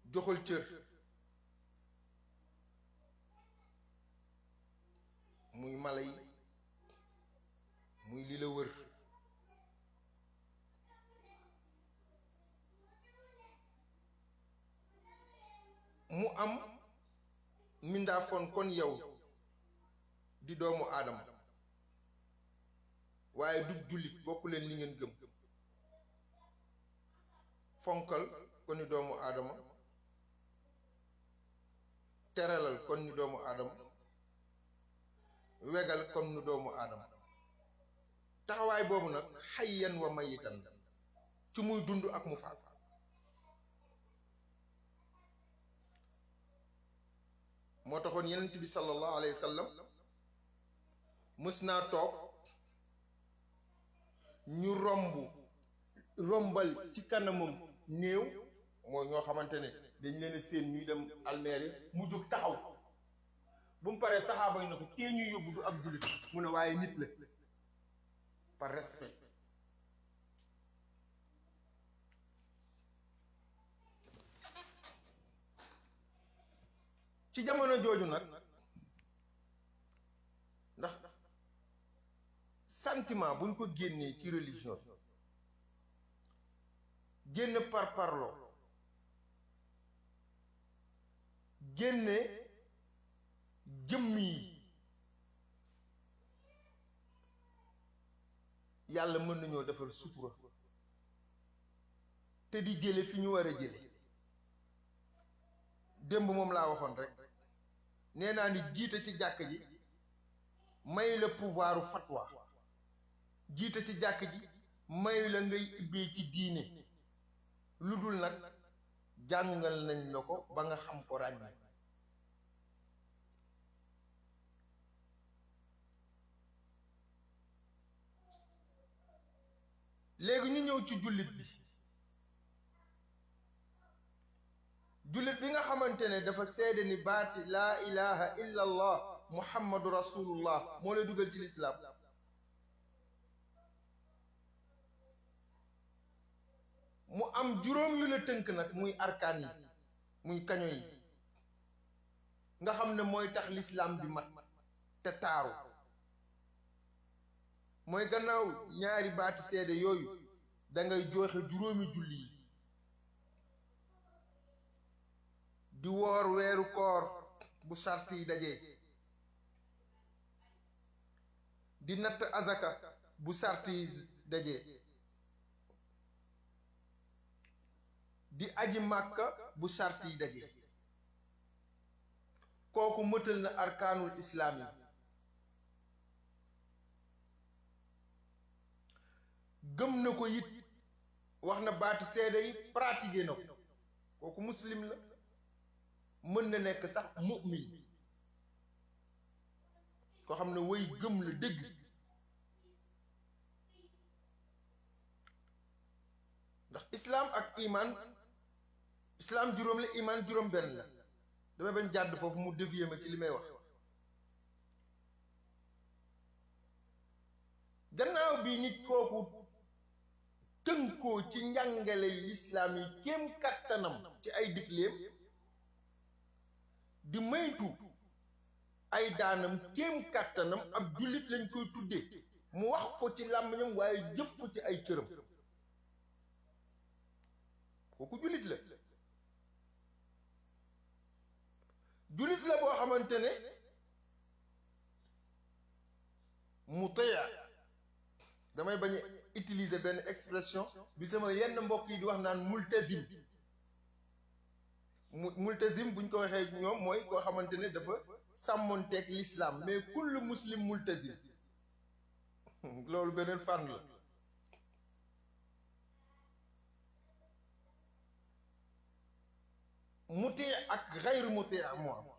joxal cër muy mala yi muy li la wër mu am mindaafoon kon yow di doomu aadama waaye du jullit bokku leen li ngeen gëm fonkal kon ni doomu aadama teralal kon ni doomu aadama wegal kon ni doomu aadama taxawaay boobu nag xayyan wa mayitan ci muy dund ak mu faat moo taxoon yenent bi sallallahu alayhi wa sallam mës naa toog ñu romb rombal ci kanamam néew mooy ñoo xamante ne dañ leen a séen ñuy dem almeeri mu jóg taxaw bu mu paree saxaaba yi na ko kee ñuy yóbbu du ab jullit mu ne waaye nit la par respect ci jamono jooju nag ndax sentiment buñ ko génnee ci religion génn par parlo génne jëmm yi yàlla mën nañoo defal sutura te di jële fi ñu war a jële démb moom laa waxoon rek nee naa ni jiite ci jàkk ji may la pouvoiru fatwa jiite ci jàkk ji may la ngay ubbee ci diine lu dul nag jàngal nañ la ko ba nga xam ko ràññee léegi ñu ñëw ci jullit bi jullit bi nga xamante ne dafa seede ni baati laa ilaha illa allah muhammadu rasulullah moo lay dugal ci lislaam mu am juróom yu la tënk nag muy arkaan yi muy kaño yi nga xam ne mooy tax lislaam bi mat te taaru mooy gannaaw ñaari baati seede yooyu da ngay joxe juróomi julli yi di woor weeru koor bu sart yi dajee di natt azaka bu sart yi dajee di aji màkka bu sart yi dajee kooku mëtal na arkaanul islaam yi gëm na ko it wax na baati seede yi pratiqué na ko kooku muslim la mën na nekk sax mu'min koo xam ne way gëm la dëgg ndax islaam ak iman islaam juróom la iman juróom benn la damay bañ jàdd foofu mu dévier ma ci li may wax gannaaw bi nit kooku tënkoo ci njàngale yu lislaam yi kéem kattanam ci ay digleem di maytu ay daanam kéem kàttanam ab jullit lañ koy tuddee mu wax ko ci làmmiñam waaye jëf ko ci ay cëram kooku jullit la jullit la boo xamante ne mu tëya damay bañ a utiliser benn expression bi sama yenn mbokk yi di wax naan multazim mu multazim buñ ko waxee ñoom mooy koo xamante ne dafa sàmmonteeg l'islam mais kull muslim multazim loolu beneen fànn la muti ak xayru muti moo am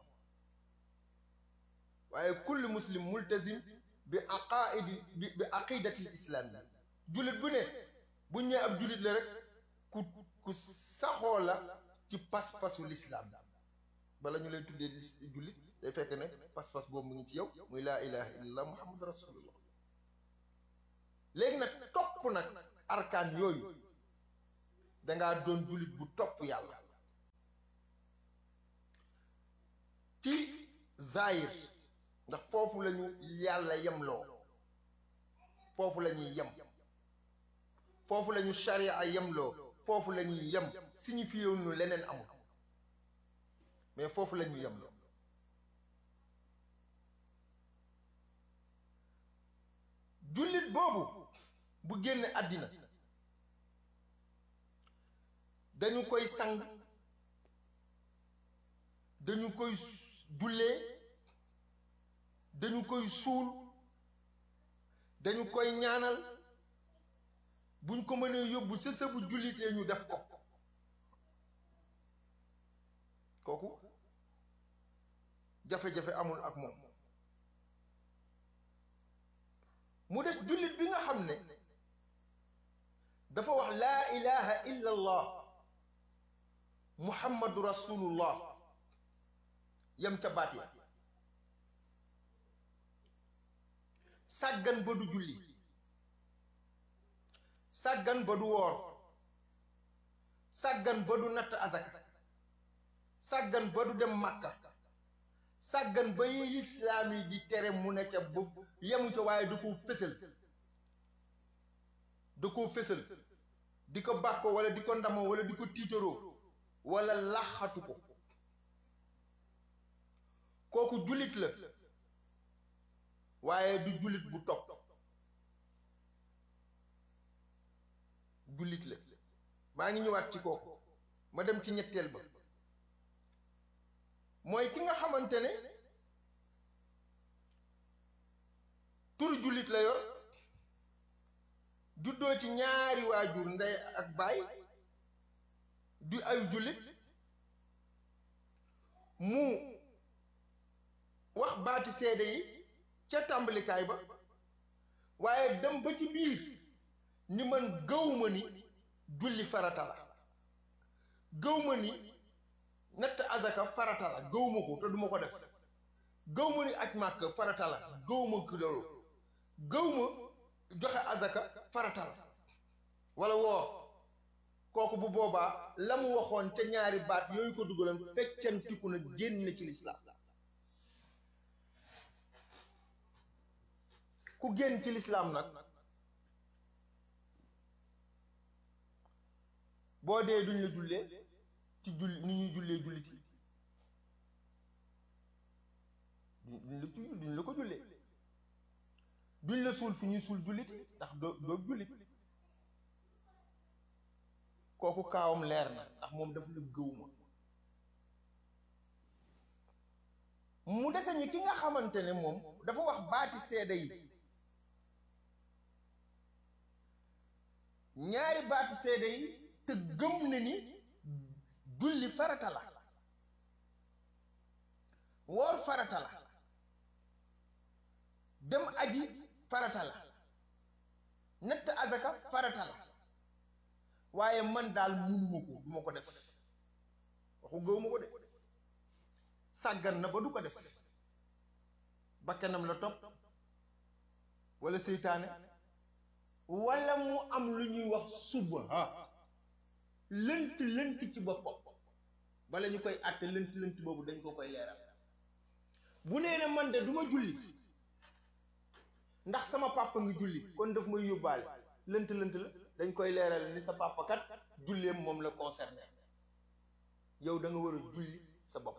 waaye kull muslim multazim bi aqaidi bi bi aqidati l'islam yi jullit bu ne buñ ñee ab jullit la rek ku ku saxoo la ci pas-pasu lislaam bala ñu lay tuddee jullit day fekk ne pas-pas boobu mu ngi ci yow muy laa ilaha illallah muhammadu rasulullah léegi nag topp nag arkaan yooyu dangaa doon jullit bu topp yàlla ci zaahir ndax foofu lañu yàlla yemloo foofu la ñuy yem foofu la ñu sharia yemloo foofu la ñuy yem signifié wu ñu leneen amul mais foofu la ñuy yemloo jullit boobu bu génn àddina dañu koy sang dañu koy jullee dañu koy suul dañu koy ñaanal buñ ko mënee yóbbu ca sëbu jullitee ñu def ko kooku jafe-jafe amul ak moom mu des jullit bi nga xam ne dafa wax laa ilaha illa allah muhammadu rasulullah yam ca baat ya sàggan ba du julli sàggan ba du woor sàggan ba du natt azaka sàggan ba du dem màkka sàggan ba yi lislaam yi di tere mu ne ca bu yemu ca waaye da koo fësal da koo fësal di ko bàkko wala di ko ndamoo wala di ko tiitaroo wala laxatu ko kooku jullit la waaye du jullit bu topp jullit la maa ngi ñëwaat ci kooku ma dem ci ñetteel ba mooy ki nga xamante ne turu jullit la yor juddoo ci ñaari waajur ndey ak baay du ay jullit mu wax baati seede yi ca tàmbalikaay ba waaye dem ba ci biir ni man gëwma ni julli farata la gëwma ni natt azaka farata la gëwma ko te duma ko def gëwma ni aj màkk farata la gëwma ko loolu gëwma joxe azaka farata la wala woor kooku bu boobaa la mu waxoon ca ñaari baat yooyu ko dugaloon feccantiku na génn ci lislaam ku génn ci lislaam nag boo dee duñ la jullee ci jull ni ñuy jullee jullit yi duñ la ci duñ la ko jullee duñ la suul fi ñuy suul jullit yi ndax doo doo jullit kooku kaawam leer na ndax moom daf la gëwuma mu dese ñi ki nga xamante ne moom dafa wax baati seede yi ñaari baatu seede yi te gëm na ni julli farata la woor farata la dem aji farata la natt azaka farata la waaye man daal munuma ko duma ko def waxu gëwuma ko de sàggan na ba du ko def bakkanam la topp wala seytaane wala mu am lu ñuy wax suba lënt lënt ci boppam bala ñu koy àtte lënt lënt boobu dañ ko koy leeral bu nee ne man de du ma julli ndax sama papa ngi julli kon daf may yóbbaale lënt lënt la dañ koy leeral ni sa papa kat julleem moom la concerné yow da nga war a julli sa bopp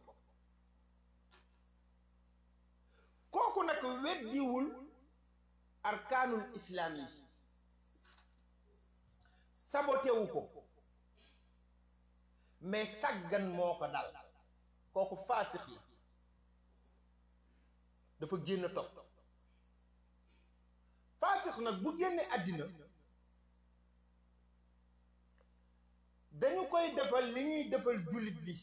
kooku nag weddiwul arkaanul islaam yi sabotewu ko mais sàggan moo ko dal kooku faasix la dafa génn topp faasix nag bu génne àddina dañu koy defal li ñuy defal jullit bi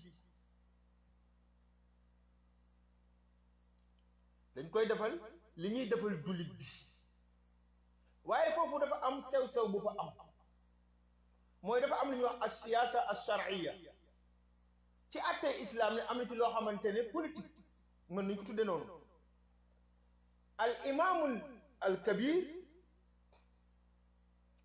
dañ koy defal li ñuy defal jullit bi waaye foofu dafa am sew-sew bu fa am mooy dafa am lu ñuy wax as siyaasa as shar'iyya ci àttee islam ne am na ci loo xamante ne politique mën nañu ko tudde noonu al imaamul al kabir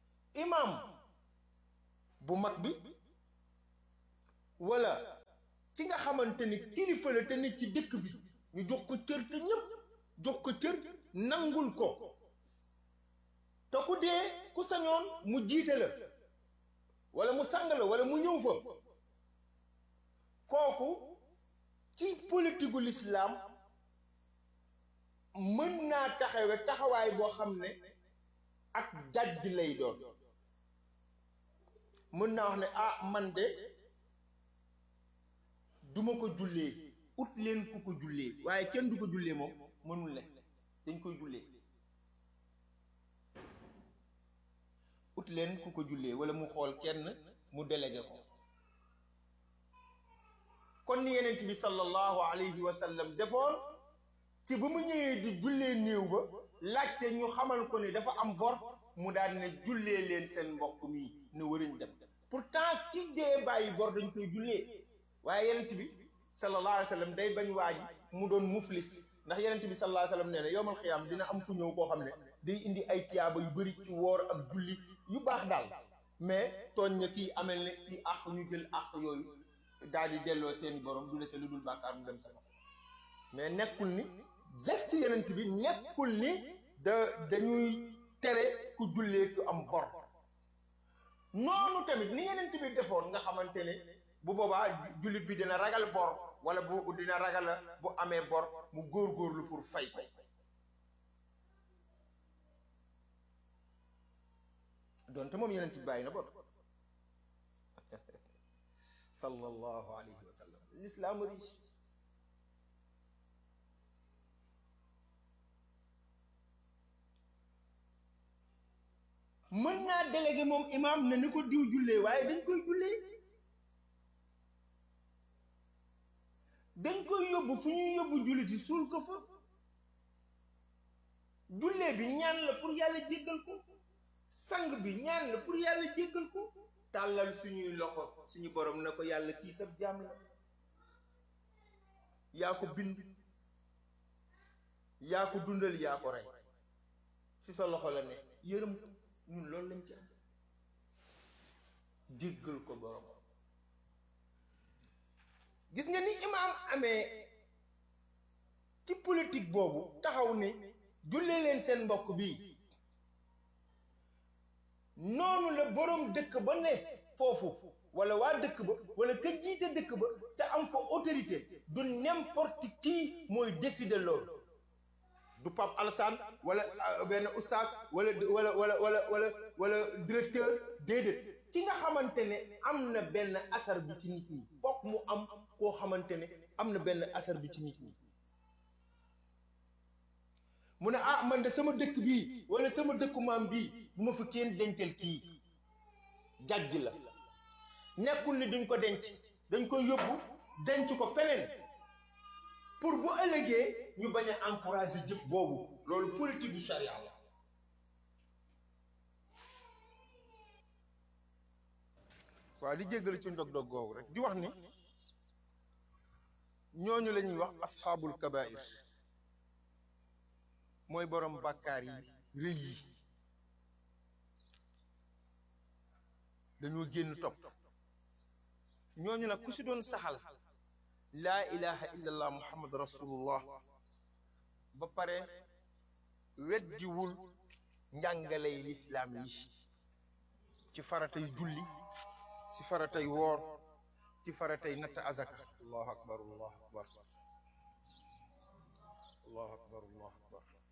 imam bu mag bi wala ki nga xamante ni kilifa la te nit ci dëkk bi ñu jox ko cër te ñëpp jox ko cër nangul ko te ku dee ku sañoon mu jiite la wala mu sang la wala mu ñëw fa kooku ci politiku lislaam mën naa taxawe taxawaay boo xam ne ak jàjj lay doon mën naa wax ne ah man de duma ko jullee ut leen ku ko jullee waaye kenn du ko jullee moom mënul ne dañ koy jullee ut leen ku ko jullee wala mu xool kenn mu délégué ko kon ni yenent bi sallallahu alayhi wa sallam defoon ci ba mu ñëwee di jullee néew ba laajte ñu xamal ko ne dafa am bor mu daal ne jullee leen seen mbokk mi ne wëriñ dem pourtant ki dee bàyyi bor dañ koy jullee waaye yenent bi sallallahu alayhi wa sallam day bañ waa ji mu doon muflis ndax yenent bi sallallahu alayhi wa sallam nee na yowmal xiyaam dina am ku ñëw koo xam ne day indi ay tiyaaba yu bëri ci woor ak julli yu baax daal mais tooñ na kii amel ne kii àq ñu jël àq yooyu daal di delloo seeni borom du dese lu dul bàkkaar mu dem sama mais nekkul ni geste yenent bi nekkul ni da dañuy tere ku jullee ku am bor noonu tamit ni yenent bi defoon nga xamante ne bu boobaa jullit bi dina ragal bor wala bu dina ragal bu amee bor mu góorgóorlu pour fay ko donte moom yenent bi bàyyi na bor sallallahu alayhi wa sallam l'islam riche mën naa délégué moom imam ne ni ko diw jullee waaye dañ koy jullee dañ koy yóbbu fu ñuy yóbbu julliti suul ko fa jullee bi ñaan la pour yàlla jéggal ko sang bi ñaan la pour yàlla jéggal ko tàllal suñuy loxo suñu borom na ko yàlla kii sab jaam la yaa ko bind yaa ko dundal yaa ko rey ci sa loxo la ne yërëm ko ñun loolu lañ ci am jéggal ko borom gis nga ni imaam amee ci politique boobu taxaw ni jullee leen seen mbokk bii noonu la boroom dëkk ba ne foofu wala waa dëkk ba wala ka jiite dëkk ba te am ko autorité du n'importe qui mooy décider loolu du Pape Alassane wala benn oustaz wala wala wala wala wala wala directeur déedéet ki nga xamante ne am na benn asar bi ci nit ñi fokk mu am koo xamante ne am na benn asar bi ci nit ñi mu ne ah man de sama dëkk bii wala sama dëkku maam bii bu ma fi kenn dencal kii jàjj la nekkul ni duñ ko denc dañ koy yóbbu denc ko feneen pour bu ëllëgee ñu bañ a encourager jëf boobu loolu politique du charia la waaw di jéggal ci ndog-dog googu rek di wax ni ñooñu la ñuy wax asxaabul kabair mooy borom bàkkaar yi rëy yi dañoo génn topp ñooñu nag ku si doon saxal laa ilaha illallah muhammad rasulullah ba pare weddiwul njàngaley lislaam yi ci faratay julli ci faratay woor ci faratay natt azaka allahu akbar allahu akbar allahu akbar allahu akbar